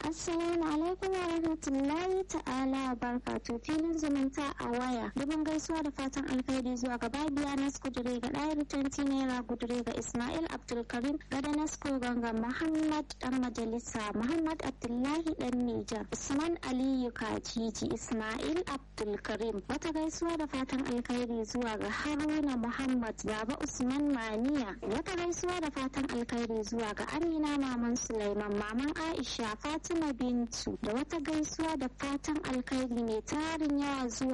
Assalamu alaikum wa rahmatullahi ta'ala wa barakatuh filin zumunta a waya. Dubin gaisuwa da fatan alkhairi zuwa ga Babiya Nas Kudure ga ɗayar tanti naira gudure ga Ismail Abdulkarim ga Nasko ganga Muhammad dan majalisa Muhammad Abdullahi dan Nijar Usman Aliyu Kajiji Ismail Abdulkarim wata gaisuwa da fatan alkhairi zuwa ga Haruna Muhammad Baba Usman Maniya wata gaisuwa da fatan alkhairi zuwa ga Amina Maman Sulaiman Maman Aisha Fatima Bintu da wata gaisuwa da fatan alkhairi mai tarin yawa zuwa